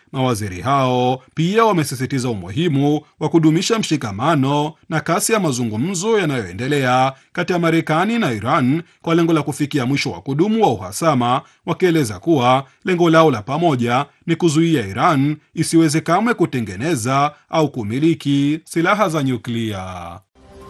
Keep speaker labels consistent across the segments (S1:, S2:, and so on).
S1: Mawaziri hao pia wamesisitiza umuhimu wa kudumisha mshikamano na kasi ya mazungumzo yanayoendelea kati ya Marekani na Iran kwa lengo la kufikia mwisho wa kudumu wa uhasama, wakieleza kuwa lengo lao la pamoja ni kuzuia Iran isiweze kamwe kutengeneza au kumiliki silaha za nyuklia.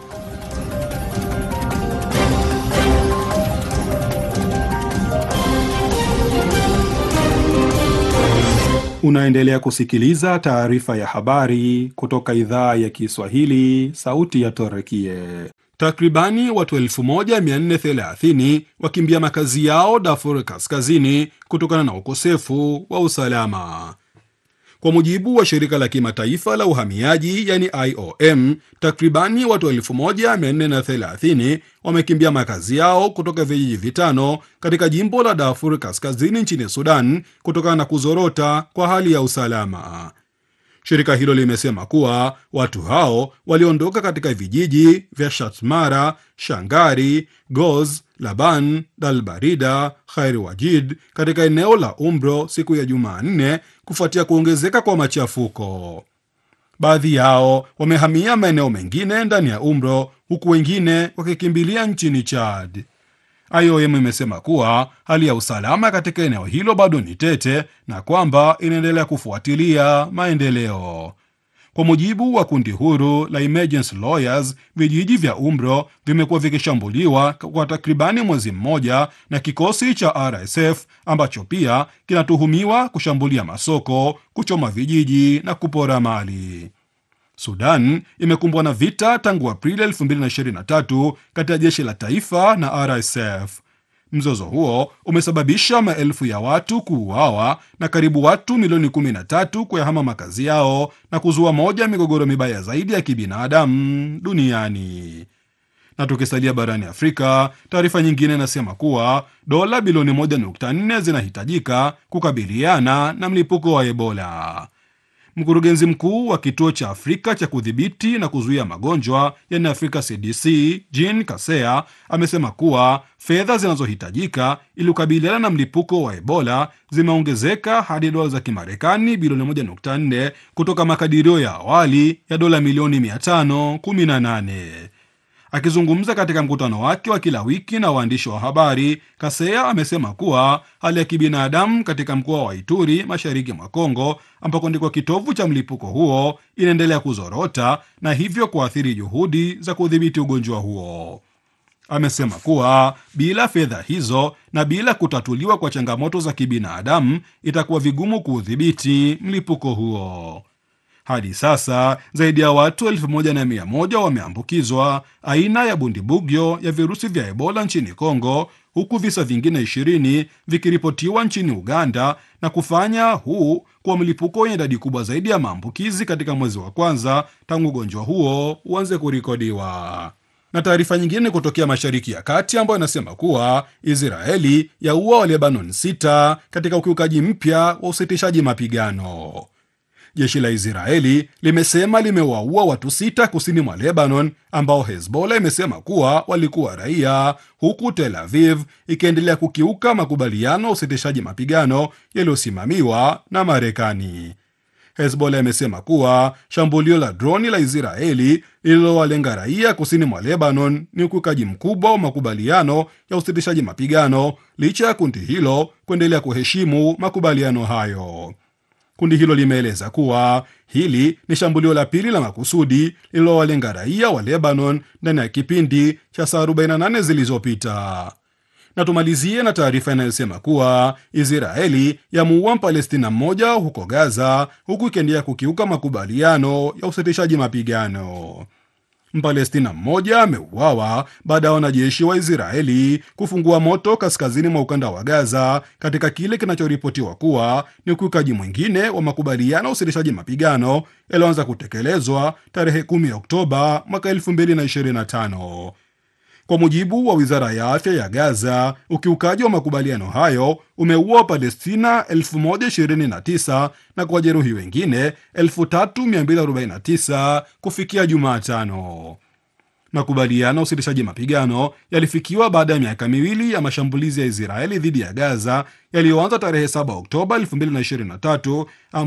S1: Unaendelea kusikiliza taarifa ya habari kutoka idhaa ya Kiswahili, sauti ya Torekie. Takribani watu 1430 wakimbia makazi yao Darfur Kaskazini kutokana na ukosefu wa usalama. Kwa mujibu wa shirika la kimataifa la uhamiaji yani IOM, takribani watu 1430 wamekimbia makazi yao kutoka vijiji vitano katika jimbo la Darfur Kaskazini nchini Sudan kutokana na kuzorota kwa hali ya usalama. Shirika hilo limesema kuwa watu hao waliondoka katika vijiji vya Shatmara, Shangari, Goz, Laban, Dalbarida, Khair Wajid katika eneo la Umbro siku ya Jumanne kufuatia kuongezeka kwa machafuko. Baadhi yao wamehamia maeneo mengine ndani ya Umbro huku wengine wakikimbilia nchini Chad. IOM imesema kuwa hali ya usalama katika eneo hilo bado ni tete na kwamba inaendelea kufuatilia maendeleo. Kwa mujibu wa kundi huru la Emergency Lawyers, vijiji vya Umbro vimekuwa vikishambuliwa kwa takribani mwezi mmoja na kikosi cha RSF ambacho pia kinatuhumiwa kushambulia masoko, kuchoma vijiji na kupora mali. Sudan imekumbwa na vita tangu Aprili 2023 kati ya jeshi la taifa na RSF. Mzozo huo umesababisha maelfu ya watu kuuawa na karibu watu milioni 13 kuyahama makazi yao na kuzua moja ya migogoro mibaya zaidi ya kibinadamu duniani. Na tukisalia barani Afrika, taarifa nyingine inasema kuwa dola bilioni 1.4 zinahitajika kukabiliana na mlipuko wa Ebola. Mkurugenzi mkuu wa kituo cha Afrika cha kudhibiti na kuzuia magonjwa yani Afrika CDC Jean Kasea amesema kuwa fedha zinazohitajika ili kukabiliana na mlipuko wa Ebola zimeongezeka hadi dola za Kimarekani bilioni 1.4 kutoka makadirio ya awali ya dola milioni 518. Akizungumza katika mkutano wake wa kila wiki na waandishi wa habari, Kasea amesema kuwa hali ya kibinadamu katika mkoa wa Ituri, mashariki mwa Kongo, ambako ndiko kitovu cha mlipuko huo, inaendelea kuzorota na hivyo kuathiri juhudi za kudhibiti ugonjwa huo. Amesema kuwa bila fedha hizo na bila kutatuliwa kwa changamoto za kibinadamu, itakuwa vigumu kuudhibiti mlipuko huo. Hadi sasa zaidi ya watu elfu moja na mia moja wameambukizwa aina ya bundibugyo ya virusi vya Ebola nchini Kongo, huku visa vingine ishirini vikiripotiwa nchini Uganda na kufanya huu kuwa mlipuko wenye idadi kubwa zaidi ya maambukizi katika mwezi wa kwanza tangu ugonjwa huo uanze kurikodiwa. Na taarifa nyingine kutokea Mashariki ya Kati ambayo inasema kuwa Israeli yaua wa Lebanon sita katika ukiukaji mpya wa usitishaji mapigano. Jeshi la Israeli limesema limewaua watu sita kusini mwa Lebanon ambao Hezbollah imesema kuwa walikuwa raia, huku Tel Aviv ikiendelea kukiuka makubaliano ya usitishaji mapigano yaliyosimamiwa na Marekani. Hezbollah imesema kuwa shambulio la droni la Israeli lililowalenga raia kusini mwa Lebanon ni ukiukaji mkubwa wa makubaliano ya usitishaji mapigano licha ya kundi hilo kuendelea kuheshimu makubaliano hayo. Kundi hilo limeeleza kuwa hili ni shambulio la pili la makusudi lililowalenga raia wa Lebanon ndani ya kipindi cha saa 48 zilizopita. Na tumalizie na taarifa inayosema kuwa Israeli yamuua Mpalestina mmoja huko Gaza, huku ikiendelea kukiuka makubaliano ya usitishaji mapigano. Mpalestina mmoja ameuawa baada ya wanajeshi wa Israeli kufungua moto kaskazini mwa ukanda wa Gaza katika kile kinachoripotiwa kuwa ni ukiukaji mwingine wa makubaliano ya usitishaji mapigano yaliyoanza kutekelezwa tarehe 10 Oktoba mwaka 2025. Kwa mujibu wa wizara ya afya ya Gaza, ukiukaji wa makubaliano hayo umeua Palestina 1029 na kuwajeruhi wengine 3249 kufikia Jumatano. Makubaliano ya usitishaji mapigano yalifikiwa baada ya miaka miwili ya mashambulizi ya Israeli dhidi ya Gaza yaliyoanza tarehe 7 Oktoba 2023